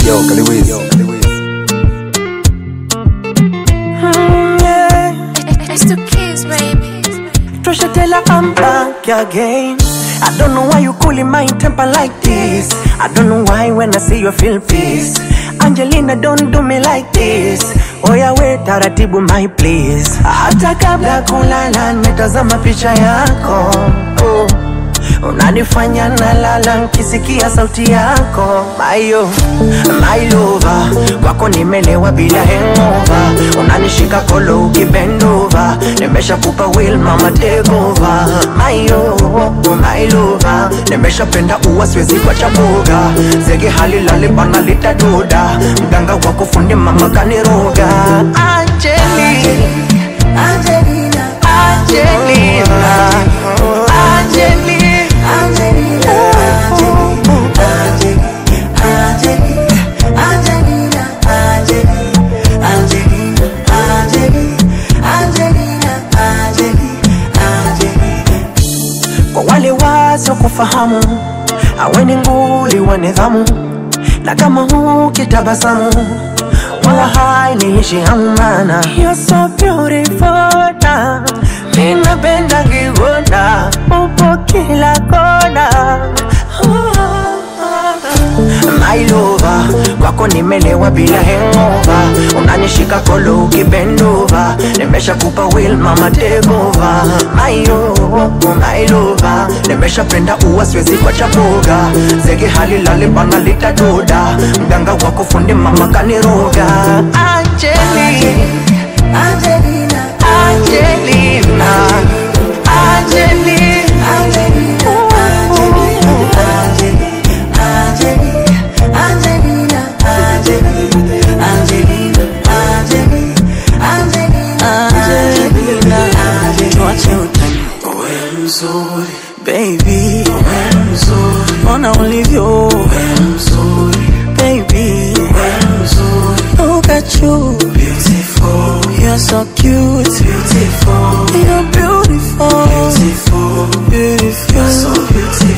Yo, Kaliwiz. Mm, yeah. It's the kids, baby. Trisha Taylor, I'm back again. I don't know why you cooling my temper like this. I don't know why when I see you feel peace. Angelina, don't do me like this. Oya we taratibu my please. Hata kabla kulala nimetazama picha yako. Oh. Unanifanya nalala nkisikia sauti yako Mayo, my lover Kwako nimelewa bila hangover Unanishika kolo ukibendova Nimesha kupa will mama take over Mayo, my lover Nimesha penda uwa siwezi kwa chaboga Zege hali lale bana litadoda Mganga wako fundi mama kaniroga Angeli Angelina, Angelina Angelina Angelina, Angelina, Angelina, Angelina, Angelina, Angelina. kwa wale wasio kufahamu aweni nguli wa nidhamu na kama hukitabasamu wala hainiishi hamana You're so beautiful na minapenda ngigona upo kila kona My lover, kwako nimelewa bila hangover Unanishika kolo ukibendova Nimesha kupa will mama take over My oh, my lover Nimesha penda uwa siwezi kwa chaboga Zege hali lale bana litadoda Mganga wako fundi mama kaniroga Angeli, Angelina, Angelina, Angeli Angelina, Angelina, Angelina, Angelina, Angelina, Tuache utani wewe mzuri, baby wewe mzuri, Ona ulivyo wewe mzuri, baby wewe mzuri, Look at you, beautiful, you're so cute beautiful, You're beautiful, beautiful, beautiful so beautiful.